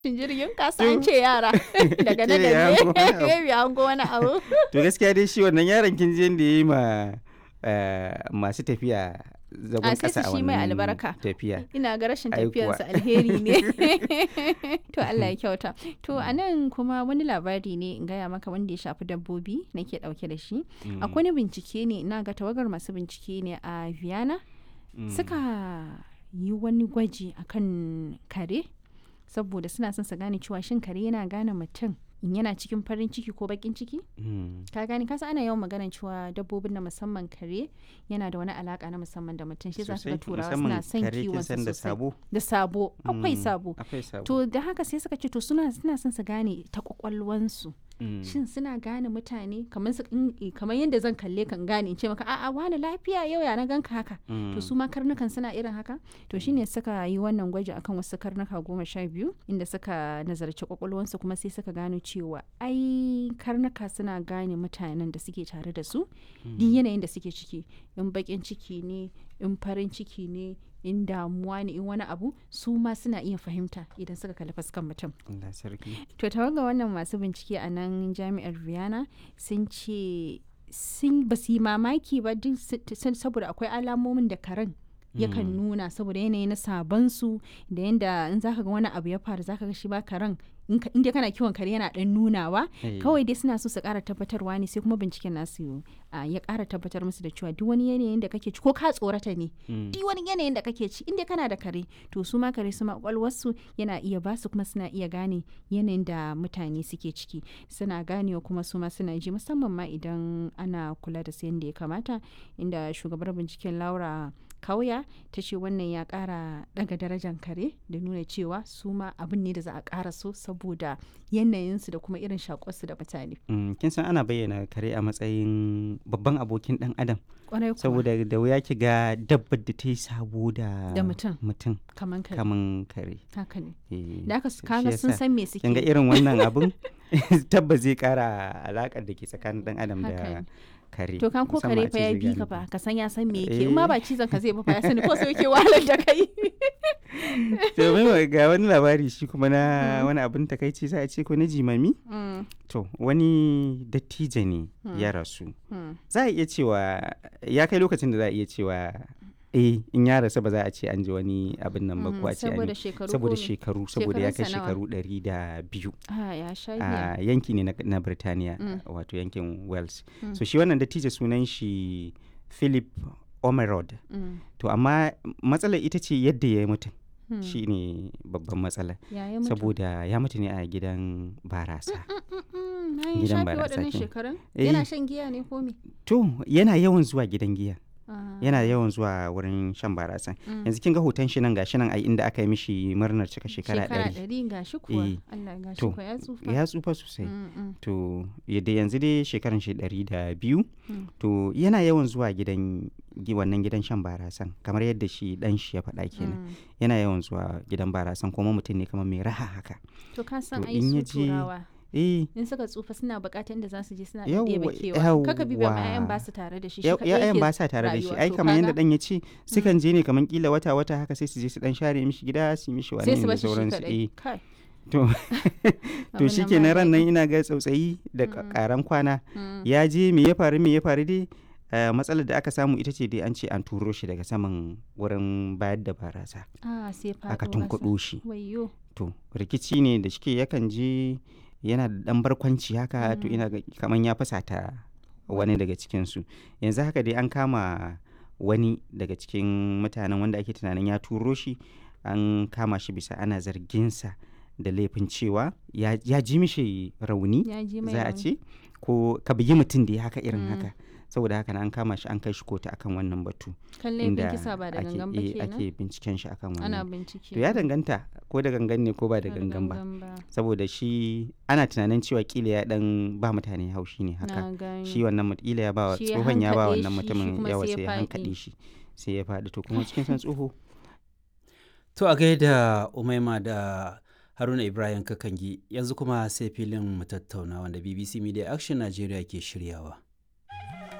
jirgin kasa an ce yara daga nan Ce ya da hango wani abu. ne ya hango wani abu to gaskiya dai shi wannan yaron kin je da yayi ma eh, masu tafiya zagon A, sai kasa su a shi mai wannan albarka. tafiya ina ga rashin Ai kuwa. tafiyarsa alheri ne to Allah ya kyauta to a nan kuma wani labari ne in gaya maka wanda ya shafi dabbobi nake dauke da shi Mm, akwai wani bincike ne ina ga tawagar masu bincike ne a Vienna mm, suka yi wani gwaji akan kare saboda suna son su gane cewa shin kare yana gane mutum in yana cikin farin ciki ko bakin ciki mm, ka gane kasa ana yawan maganar cewa dabbobin na musamman kare yana da wani alaka na musamman da mutum shi za su ga sosai, turawa musamman suna son kare kin kiwon san su da sosai sabo da sabo akwai Mm, sabo akwai sabo to da haka sai suka ce to suna suna son su gane ta kwakwalwansu Mm, shin suna gane mutane kamar su in- eh, kamar yadda zan kalle kan gane in ce maka a'a wani lafiya yau ya na ganka haka mm, to su ma karnukan suna irin haka to shine suka yi wannan gwaji akan wasu karnuka goma sha biyu inda suka nazarci kwakwalwansu kuma sai suka gano cewa ai karnuka suna gane mutanen da suke tare da su duk yanayin da suke ciki in bakin ciki ne in farin ciki ne in damuwa ne in wani abu su ma suna iya fahimta idan suka kalli fuskan mutum Allah sarki to tawaga wannan masu bincike a nan jami'ar Vienna sun ce sun ba su yi mamaki ba duk su- sun- saboda akwai alamomin da karen yakan nuna saboda yanayi na sabansu da yanda in zaka ga wani abu ya faru zaka ga shi ba karen in ka- inda kana kiwon kare yana dan nunawa Eh, kawai dai suna so su kara tabbatarwa ne sai kuma binciken nasu ah, ya kara tabbatar musu da cewa duk wani yanayin da kake ci ko ka tsorata ne mm, duk wani yanayin da kake ci inda kana da kare to su ma kare su ma kwakwalwarsu yana iya ba su kuma suna iya gane yanayin da mutane suke ciki suna ganewa kuma su ma suna ji musamman ma idan ana kula da su yadda ya kamata inda shugabar binciken laura kauya ta ce wannan ya kara daga darajar kare da nuna cewa su ma abin ne da za a kara so saboda yanayinsu da kuma irin shakuwarsu da mutane mm, kin san ana bayyana kare a matsayin babban abokin dan adam kwarai kuwa saboda da wuya ki ga dabbar da ta yi sabo da Da mutum. mutum kaman kare kaman kare haka ne Eh, da aka shi kaga sun yasa. san me suke kin ga irin wannan abun tabbas zai kara alakar da ke tsakanin dan adam Haka da ne. kare To kan ko musamman kare a fa ce ya zai bi gane ka ba. fa ka san ya san me yake in ma Eh. ba cizon ka zai ba fa ya sani ko sai yake wahalar da kai. to mai ga wani labari shi kuma na wani abin takaici sai a ce ko na jimami Mm, to wani dattijo ne ya rasu mm. za a iya cewa ya kai lokacin da za a iya cewa eh in ya rasu ba za a ce an ji wani abin nan ba Mm, ko a ce an saboda yi- shekaru saboda ko me? shekaru saboda ya kai Shekarunsa nawa? shekaru ɗari da biyu Ah ya sha giya. a yanki ne na, na Birtaniya Mm. wato yankin Wales Mm. so shi wannan dattijo sunan shi Philip Omerod Mm, to amma matsalar ita ce yadda ya yi mutum mm. shi ne babban matsala Ya yi mutu. saboda ya mutu ne a gidan barasa Mm, mm, na yi gidan shafe barasa waɗannan kenan. shekarun. Eh. Yana shan giya ne ko me? to yana yawan zuwa gidan giya Ah, yana yawan zuwa wurin shan barasa mm. yanzu kin ga hoton shi nan gashi nan ai inda aka yi mishi murnar cika shekara ɗari ɗari ga shi kuwa. Eh. Allah ga shi To, kuwa ya tsufa. ya tsufa sosai Mm, mm, to yadda yanzu dai shekaran shi ɗari da biyu Mm. to yana yawan zuwa gidan gi- wannan gidan shan barasan kamar yadda shi dan shi ya faɗa kenan mm. yana yawan zuwa gidan barasan kuma mutum ne kamar mai raha haka To ka san To, ai in ya su je- turawa. eh in suka tsufa suna bukatar inda za su je suna Yawwa, ɗebe kewa kaka bi ba yawwa. 'ya'yan ba su tare da shi shi ya- kaɗai ya'yan yake ba sa tare da shi rayuwa. ai To kamar yadda kaga dan ya ce sukan je ne kamar kila wata wata haka sai su je su dan share mishi gida su yi mishi wani sai su da bashi shi sauransu kaɗai eh kai to to abin shi nan ke ba ran nan daɗi. ina ga tsautsayi da Mm. karan kwana Mm, ya je me ya faru me ya faru dai eh, matsalar da aka samu ita ce dai an ce an turo shi daga saman wurin bayar da barasa ah sai faɗo aka ƙasa. tunkuɗo shi wayyo to rikici ne da shike yakan je yana da ɗan barkwanci haka to Mm. ina ga kaman ya fasata wani daga cikinsu yanzu haka dai an kama wani daga cikin mutanen wanda ake tunanin ya turo shi an kama shi bisa ana zarginsa da laifin cewa ya, ya ji mishi rauni ya ji mai za a rauni. ce ko ka bugi mutum da ya haka irin Mm. haka saboda haka na an kama shi an kai shi kotu akan wannan batu kan laifin kisa ba da ake, gangan ba eh, kenan ake binciken shi akan ana wannan bincike to ya danganta ko da gangan ne ko ba da Ba gangan ba ba saboda shi ana tunanin cewa kila ya dan ba mutane haushi ne haka na gani shi wannan mut- kila ya ba wa Shi ya tsohon ya ba hankaɗe wannan shi, shi mutumin kuma yawa sai ya sai ya faɗi. hankaɗe shi sai ya faɗi to kuma cikin san tsoho To a gaida Umaima da Haruna Ibrahim Kakangi yanzu kuma sai filin mu tattauna wanda BBC Media Action Nigeria ke shiryawa.